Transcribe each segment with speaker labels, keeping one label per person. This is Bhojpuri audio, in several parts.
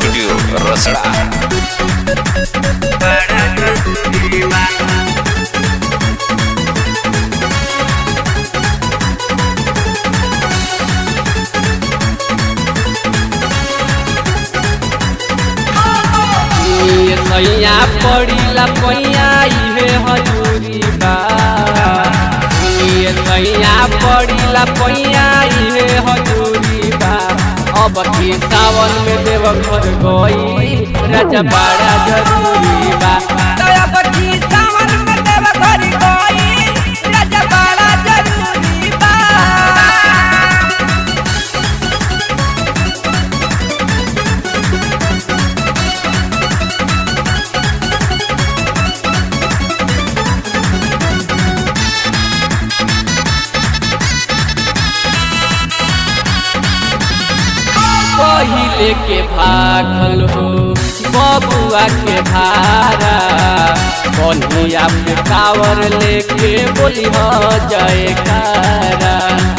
Speaker 1: स्टूडियो रसड़ा
Speaker 2: ये सैया पड़ीला पैया इहे हजूरी बा ये सैया पड़ीला पैया इहे हजूरी बा अब की सावन में देव घर गई राजा बड़ा जरूरी बा
Speaker 3: अब की सावन में देव घर गई राजा बड़ा जरूरी बा
Speaker 2: पहिले के भागल हो बबुआ के भारा कन्हैया पे कावर लेके बोली हो जयकारा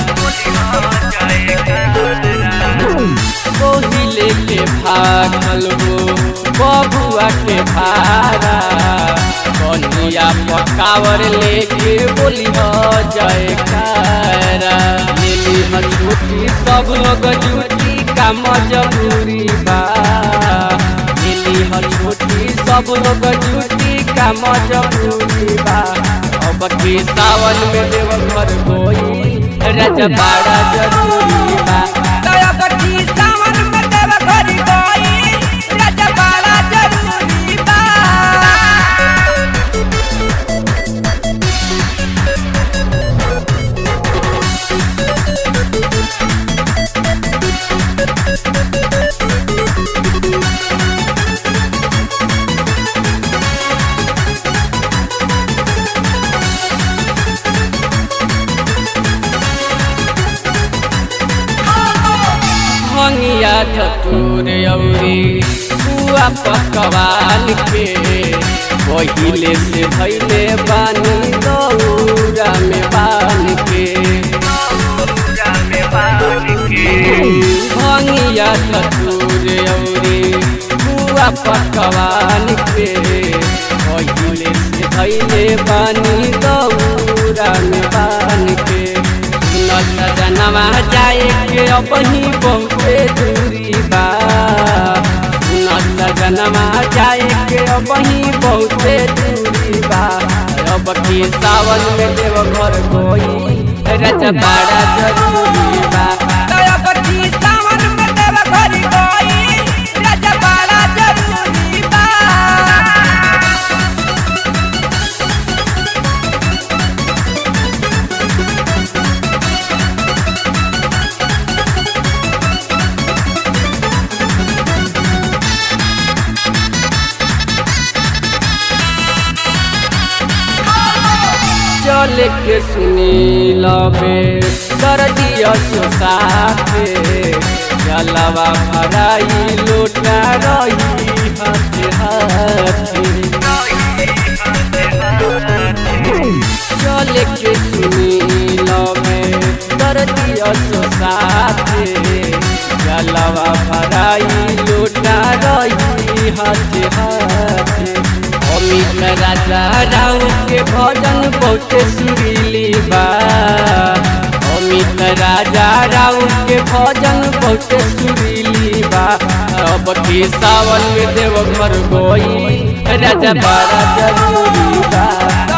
Speaker 2: पहिले के भागल हो बबुआ के भारा कन्हैया पे कावर लेके बोली हो जयकारा लेली ह छुट्टी सब लोग जुटी का मजबूरी बा मिली ह छुट्टी सब लोग जुटी का मजबूरी बा अब के सावन में देव घर कोई राजा बड़ा जरूरी बा
Speaker 3: अब की सावन में देव घर गई राजा बड़ा जरूरी बा
Speaker 2: भंगिया धतूर औरी बुआ पकवान के पहिले से भैले बानी दौरा में बान के भंगिया धतूर औरी बुआ पकवान के पहिले से भैले बानी दौरा में बान के सजनवा जाए के अपनी बहुते दूरी बा सजनवा जाए के अपनी बहुते दूरी बा अब की सावन में देव घर कोई रज बड़ा जरूरी बा
Speaker 3: अब की सावन में देव घर गई राजा बड़ा जरूरी बा
Speaker 2: चल के सुनी लबे दर्दिया सोसाते जलवा भराई लोटा रही हाथे हाथे चल के सुनी लबे दर्दिया सोसाते जलवा भराई लोटा रही हाथे हाथे अमित राजा राव के भजन बहुत सुरीली बा अमित राजा राव के भजन बहुत सुरीली बा अब के सावन में देव घर गई राजा बड़ा जरूरी बा